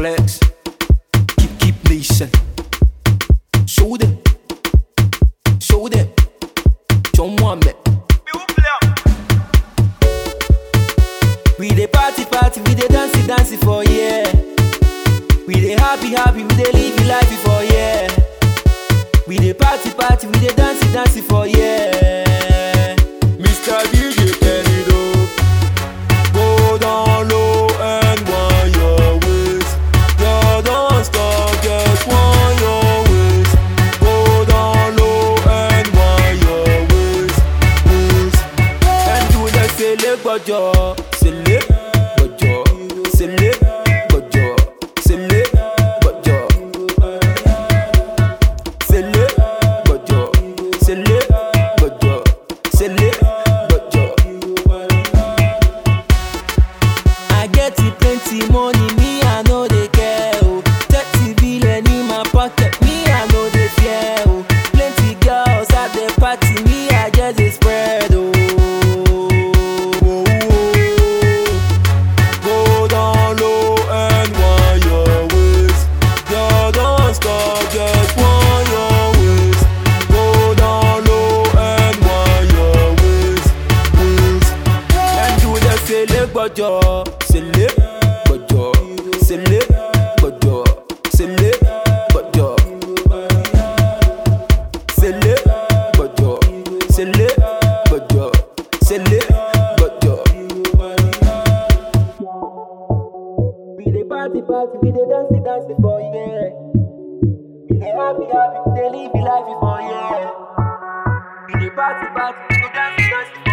flex. Keep, keep nation. Show them. Show them. Show Mohammed. We dey party party, we dey dance dance for yeah. We dey happy happy, we dey live life for yeah. We dey party party, we dey dance dance for yeah. Mr. DJ turn it up. Go down low and wind your waist. You don't stop, just wind your waist. Go down low and wind your waist. waist. And do the sele gbọjọ, sele gbọjọ, sele gbọjọ, sele gbọjọ. Sele gbọjọ, sele gbọjọ, sele gbọjọ. I get it plenty money, me I no dey care oh. Thirty billion in my pocket, me I no dey fear oh. Plenty girls at the party, me I just dey spread oh. Go down low and wind your waist. Girl, don't stop, just wind your waist. Go down low and wind your waist, waist. And do the sele gbọjọ, sele gbọjọ, sele gbọjọ, sele gbọjọ. Sele gbọjọ, sele gbọjọ, sele gbọjọ. We dey party party, we dey dance dance for yeah. We dey happy happy, we dey live life for yeah. We dey party party, we dey dance dance